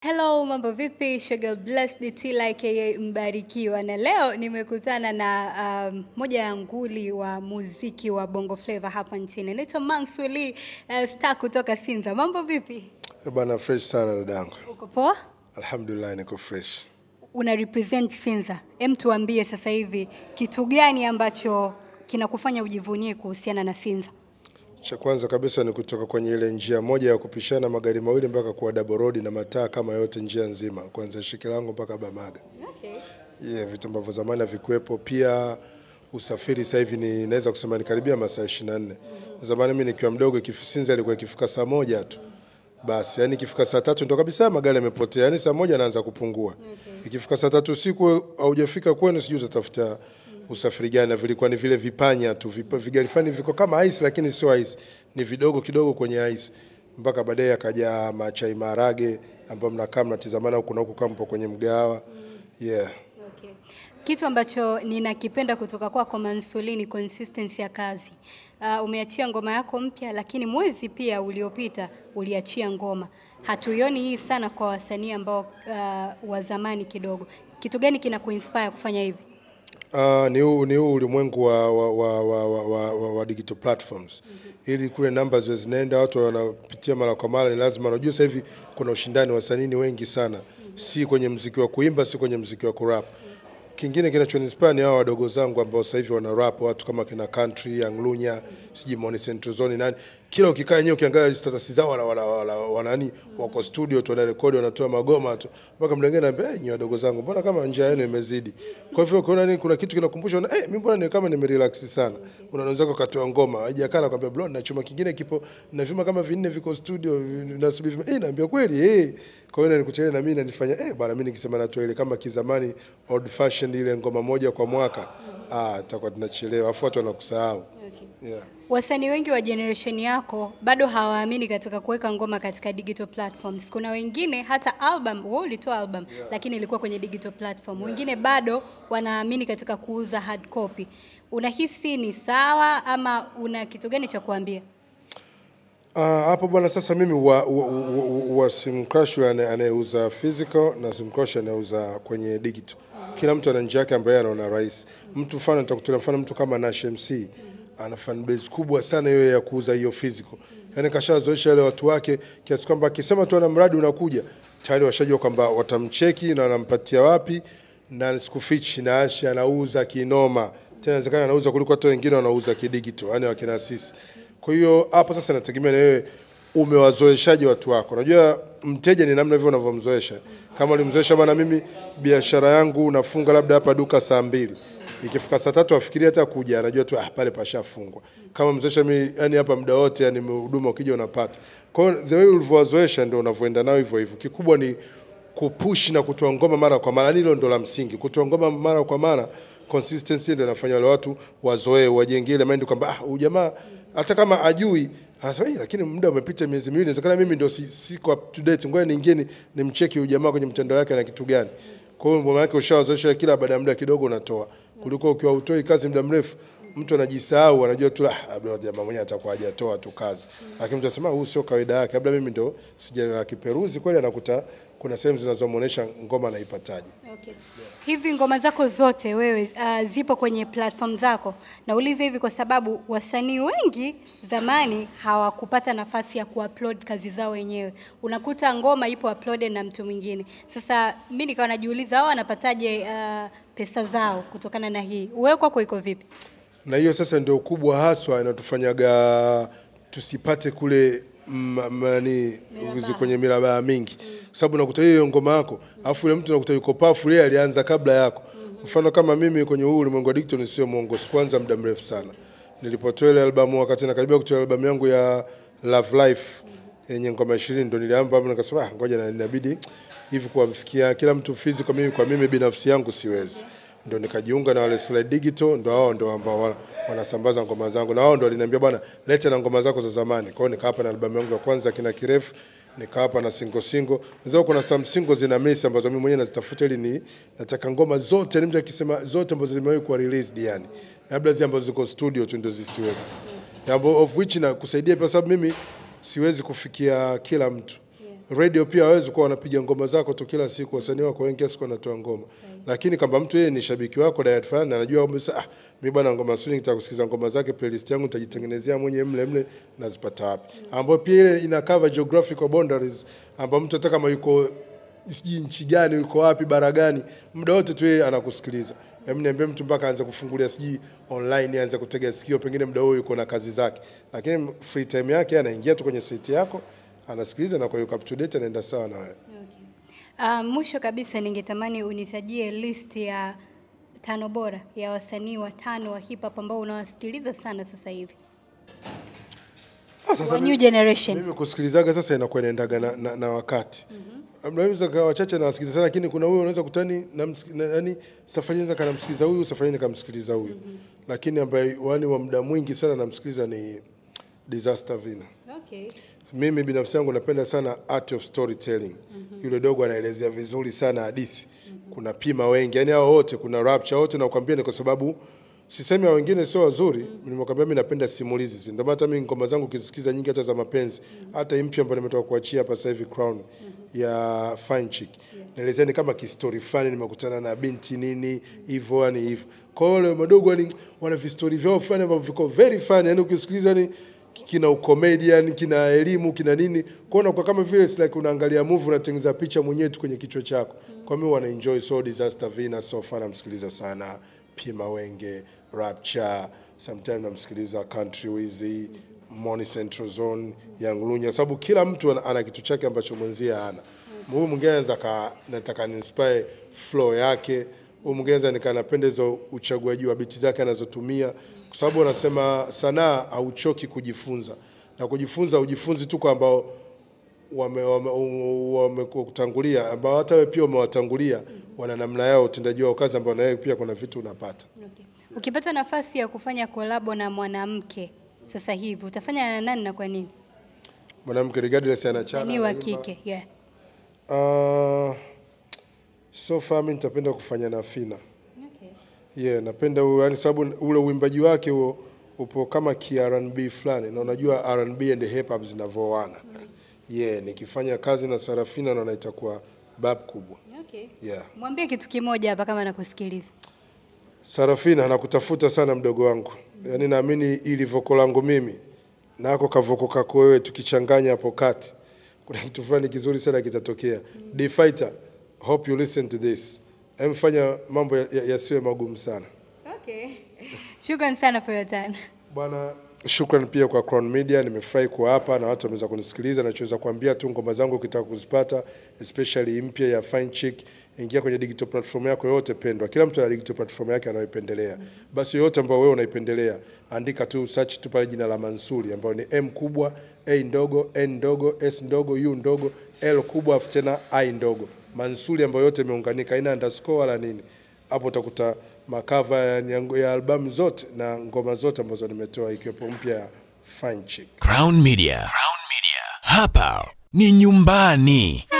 Hello, mambo vipi? Sugar Blessed Tila aka Mbarikiwa, na leo nimekutana na um, moja ya nguli wa muziki wa Bongo Flava hapa nchini. Naitwa Mansuli uh, star kutoka Sinza. Mambo vipi? Eh, Bana fresh sana dadangu. Uko poa? Alhamdulillah niko fresh. Una represent Sinza. Hem, tuambie sasa hivi kitu gani ambacho kinakufanya ujivunie kuhusiana na Sinza? Cha kwanza kabisa ni kutoka kwenye ile njia moja ya kupishana magari mawili mpaka kuwa double road na mataa kama yote njia nzima kuanzia Shikilango mpaka Bamaga. Okay. Yeah, vitu ambavyo zamani havikuwepo. Pia usafiri sasa hivi ni naweza kusema ni karibia masaa 24. Zamani mimi nikiwa mdogo ikifisinza ilikuwa ikifika saa moja tu. Basi yani ikifika saa tatu ndo kabisa magari yamepotea. Yani saa moja anaanza kupungua. Ikifika saa tatu usiku haujafika kwenu sijui utatafuta usafiri gani na vilikuwa ni vile vipanya tu vipa- vigari fulani viko kama ice lakini sio ice ni vidogo kidogo kwenye ice mpaka baadaye akaja machai maharage ambayo mnakaa mnatizamana huku na huku kama mpo kwenye mgahawa yeah Okay. Kitu ambacho ninakipenda kutoka kwako Mansuli ni consistency ya kazi. Uh, umeachia ngoma yako mpya, lakini mwezi pia uliopita uliachia ngoma. Hatuioni hii sana kwa wasanii ambao uh, wa zamani kidogo. Kitu gani kina kuinspire kufanya hivi? Uh, ni huu ni huu ulimwengu wa, wa, wa, wa, wa, wa, wa, wa digital platforms ili kule namba ziwe zinaenda, watu wanapitia mara kwa mara, ni lazima. Unajua sasa hivi kuna ushindani, wasanii ni wengi sana, si kwenye mziki wa kuimba, si kwenye mziki wa kurap. Kingine kinachonispire ni hao wadogo zangu ambao sasa hivi wana rap, watu kama kina Country, Young Lunya, sijui Moni Central Zone nani. Kila ukikaa yenyewe ukiangalia status zao wana wana, wana, wana nani wako studio tu wanarekodi wanatoa magoma tu. Mpaka mtu mwingine anambia, "Eh, nyinyi wadogo zangu, mbona kama njia yenu imezidi?" Kwa hivyo ukiona nini kuna kitu kinakumbusha, una, eh, mimi mbona ni kama nimerelax sana. Unaanza wenzako katoa ngoma, haijakaa na kwambia bro, na chuma kingine kipo na vyuma kama vinne viko studio nasubiri. Eh, naambia kweli eh. Kwa hiyo nikuchele na mimi nanifanya eh, bwana mimi nikisema natoa ile kama kizamani old fashioned ile ngoma moja kwa mwaka. Ah, tutakuwa tunachelewa. Afu watu wanakusahau. Yeah. Wasanii wengi wa generation yako bado hawaamini katika kuweka ngoma katika digital platforms. Kuna wengine hata album, wewe ulitoa album lakini ilikuwa kwenye digital platform. Wengine bado wanaamini katika kuuza hard copy. Unahisi ni sawa ama una kitu gani cha kuambia? Ah, hapo bwana, sasa mimi wa, wa, wa, wa simcrush yule anaye- anayeuza physical na simcrush anayeuza kwenye digital. Kila mtu ana njia yake ambayo anaona rahisi. Mtu mfano nitakutolea mfano mtu kama Nash MC ana fan base kubwa sana hiyo ya kuuza hiyo physical. Yaani kashazoesha wale watu wake kiasi kwamba akisema tu ana mradi unakuja tayari washajua kwamba watamcheki na wanampatia wapi na sikufichi na Ashi anauza kinoma. Tena inawezekana anauza kuliko hata wengine wanauza kidigital, yani wakina sisi. Kwa hiyo hapo sasa nategemea na wewe umewazoeshaje watu wako. Unajua mteja ni namna hivyo unavyomzoesha. Kama ulimzoesha bwana, mimi biashara yangu nafunga labda hapa duka saa mbili ikifika saa tatu afikiria hata kuja, anajua tu ah, pale pashafungwa. Kama mzoesha mimi, yani hapa muda wote, yani huduma ukija unapata. Kwa hiyo the way ulivyowazoesha ndio unavyoenda nao hivyo hivyo. Kikubwa ni kupush na kutoa ngoma mara kwa mara, hilo ndo la msingi. Kutoa ngoma mara kwa mara, consistency ndio inafanya wale watu wazoee, wajenge ile mind kwamba ah, huyu jamaa hata kama ajui anasema "Eh, lakini muda umepita miezi miwili, inawezekana mimi ndio si- siko up to date, ngoja niingie ni- nimcheki huyu jamaa kwenye mtandao wake na kitu gani. Kwa hiyo ngoma yake ushawazoesha, kila baada ya muda kidogo unatoa, kuliko ukiwa utoi kazi muda mrefu mtu anajisahau, anajua tu ah, labda jamaa mwenyewe atakuwa hajatoa tu kazi, lakini mtu anasema huu sio kawaida yake, labda mimi ndo sija kiperuzi kweli, anakuta kuna sehemu zinazomuonesha ngoma anaipataje. Okay. Hivi ngoma zako zote wewe uh, zipo kwenye platform zako? Nauliza hivi kwa sababu wasanii wengi zamani hawakupata nafasi ya kuupload kazi zao wenyewe. Unakuta ngoma ipo uploaded na mtu mwingine. Sasa mimi nikawa najiuliza hao wanapataje uh, pesa zao kutokana na hii? Wewe kwako iko vipi? na hiyo sasa ndio kubwa haswa inatufanyaga tusipate kule mm, m- nani uzi kwenye mirabaa mingi kwa sababu nakuta hiyo ngoma yako alafu yule mtu nakuta yuko pafu yeye alianza kabla yako mfano kama mimi kwenye huu ulimwengu wa digital sio mwongo sikuanza muda mrefu sana nilipotoa ile albamu wakati nakaribia kutoa albamu yangu ya Love Life yenye ngoma 20 ndo niliamba hapo nikasema ah, ngoja na inabidi hivi kuwafikia kila mtu physical mimi kwa mimi binafsi yangu siwezi ndo nikajiunga na wale Slide Digital, ndo hao ndo ambao wana- wanasambaza ngoma zangu, na wao ndo waliniambia bwana, leta na ngoma zako za zamani. Kwa hiyo nikawapa na albamu yangu ya kwanza kina kirefu, nikawapa na single single. Ndio kuna some single zina miss ambazo mimi mwenyewe nazitafuta ili ni nataka ngoma zote, ni mtu akisema zote ambazo zimewahi kuwa released yani, labda zile ambazo ziko studio tu ndio zisiwepo, yeah. of which na kusaidia kwa sababu mimi siwezi kufikia kila mtu radio pia hawezi kuwa wanapiga ngoma zako tu kila siku, wasanii wako wengi kiasi kwamba wanatoa ngoma. Lakini kama mtu yeye ni shabiki wako diet fan na anajua kwamba sasa, ah, mimi bwana ngoma Swing nitaka kusikiza ngoma zake, playlist yangu nitajitengenezea mwenyewe mle mle, nazipata wapi? Ambapo pia ile ina cover geographical boundaries, ambapo mtu hata kama yuko sijui nchi gani, yuko wapi, bara gani, muda wote tu yeye anakusikiliza. Hebu niambie mtu mpaka aanze kufungulia sijui online, aanze kutega sikio, pengine muda huo yuko na kazi zake, lakini free time yake anaingia tu kwenye site yako anasikiliza na kwa hiyo up to date anaenda sawa na wewe. Uh, mwisho kabisa ningetamani unisajie list ya tano bora ya wasanii watano wa hip hop ambao unawasikiliza sana sasa hivi. Ah, sasa Wa mimi- new generation. Mimi kusikilizaga sasa inakuwa inaendaga na, na, na wakati mm-hmm. Naweza kawa wachache nawasikiliza sana, lakini kuna huyo unaweza kutani na, msiki- na yani safari naweza kanamsikiliza huyu safari nikamsikiliza huyu mm-hmm. Lakini ambaye wani wa muda mwingi sana namsikiliza ni Disaster Vina. Okay. Mimi binafsi yangu napenda sana art of storytelling. Yule dogo anaelezea vizuri sana hadithi. Kuna pima wengi, yani hao wote, kuna rapture wote, na kukwambia ni kwa sababu sisemi hao wengine sio wazuri. Nimekwambia mimi napenda simulizi, ndio maana hata mimi ngoma zangu ukisikiza nyingi hata za mapenzi, hata hii mpya ambayo nimetoka kuachia hapa sasa hivi Crown ya Fine Chick. Naelezea ni kama kistori fulani, nimekutana na binti nini hivyo, yani hivyo. Kwa hiyo wale madogo yani wana vistori vyao fulani ambavyo viko very funny, yani ukisikiliza ni kina ucomedian kina elimu kina nini kuona kwa kama vile it's like unaangalia movie unatengeneza picha mwenyewe tu kwenye kichwa chako kwa mimi wana enjoy so disaster vina so far namsikiliza sana pima wenge rapture sometimes namsikiliza country wizi Money Central Zone Young Lunya sababu kila mtu ana, ana kitu chake ambacho mwenzie hana huyu mwingine anaweza ka nataka ni inspire flow yake huyu mwingine anaweza nika napenda hizo uchaguaji wa biti zake anazotumia kwa sababu wanasema sanaa hauchoki kujifunza na kujifunza ujifunzi tu kwa ambao wamekutangulia wame, wame ambao hata wewe pia umewatangulia wana namna yao utendaji wao kazi ambao na wewe pia kuna vitu unapata Okay. Ukipata nafasi ya kufanya kolabo na mwanamke sasa hivi utafanya na nani na kwa nini? mwanamke regardless anachana Ni wa anaimba. kike. Yeah. Uh, so far mimi nitapenda kufanya na Fina. Okay. Yeah, napenda huo yani sababu ule uimbaji wake huo upo kama ki R&B fulani na unajua R&B and hip hop zinavyoana. Yeah, nikifanya kazi na Sarafina naona itakuwa bab kubwa. Okay. Yeah. Mwambie kitu kimoja hapa kama nakusikiliza. Sarafina nakutafuta sana mdogo wangu. Yaani naamini ili voko langu mimi nako kavoko kako wewe tukichanganya hapo kati. Kuna kitu fulani kizuri sana kitatokea. D Fighter, hope you listen to this. Emfanya mambo yasiwe ya, yasiwe magumu sana. Okay. Shukran sana for your time. Bwana, shukran pia kwa Crown Media. Nimefurahi kuwa hapa na watu wameweza kunisikiliza. Nachoweza kuambia tu ngoma zangu ukitaka kuzipata, especially mpya ya Fine Chick, ingia kwenye digital platform yako yote pendwa. Kila mtu ana digital platform yake anayoipendelea. Basi yoyote ambayo wewe unaipendelea, andika tu search tu pale jina la Mansuri ambayo ni M kubwa, A ndogo, N ndogo, S ndogo, U ndogo, L kubwa afu tena I ndogo. Mansuri ambayo yote imeunganika, haina underscore wala nini. Hapo utakuta makava ya, nyango- ya albamu zote na ngoma zote ambazo nimetoa ikiwepo mpya ya Fine Chick. Crown Media. Crown Media. Hapa ni nyumbani.